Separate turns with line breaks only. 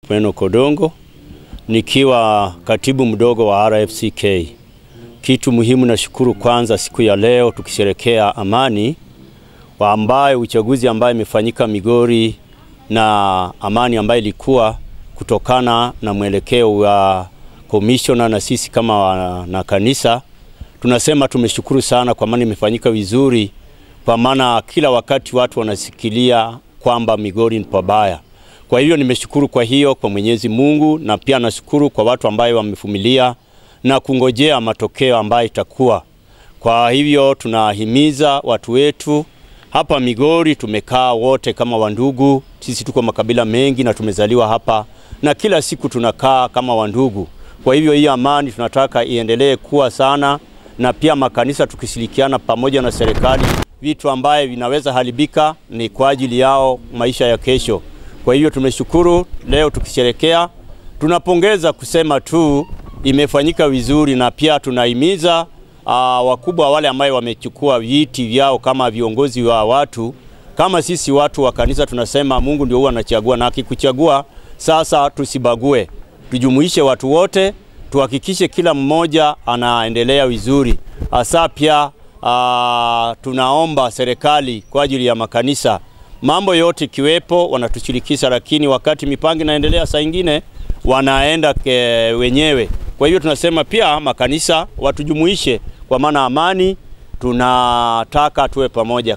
Mweno Kodongo nikiwa katibu mdogo wa RFCK. Kitu muhimu na shukuru kwanza siku ya leo tukisherekea amani wa ambaye uchaguzi ambaye imefanyika Migori na amani ambayo ilikuwa kutokana na mwelekeo wa komishona na sisi kama wa, na kanisa tunasema tumeshukuru sana kwa maana imefanyika vizuri, kwa maana kila wakati watu wanasikilia kwamba Migori ni pabaya. Kwa hiyo nimeshukuru kwa hiyo kwa Mwenyezi Mungu, na pia nashukuru kwa watu ambayo wamevumilia na kungojea matokeo ambayo itakuwa. Kwa hivyo tunahimiza watu wetu hapa Migori, tumekaa wote kama wandugu. Sisi tuko makabila mengi na tumezaliwa hapa na kila siku tunakaa kama wandugu. Kwa hivyo hii amani tunataka iendelee kuwa sana, na pia makanisa tukishirikiana pamoja na serikali, vitu ambaye vinaweza haribika ni kwa ajili yao maisha ya kesho. Kwa hivyo tumeshukuru leo tukisherekea, tunapongeza kusema tu imefanyika vizuri, na pia tunahimiza uh, wakubwa wale ambaye wamechukua viti vyao kama viongozi wa watu, kama sisi watu wa kanisa tunasema Mungu ndio huwa anachagua, na akikuchagua sasa tusibague, tujumuishe watu wote, tuhakikishe kila mmoja anaendelea vizuri. Hasa pia uh, tunaomba serikali kwa ajili ya makanisa mambo yote ikiwepo wanatushirikisha, lakini wakati mipango inaendelea, saa ingine wanaenda ke wenyewe. Kwa hiyo tunasema pia makanisa watujumuishe, kwa maana amani tunataka tuwe pamoja.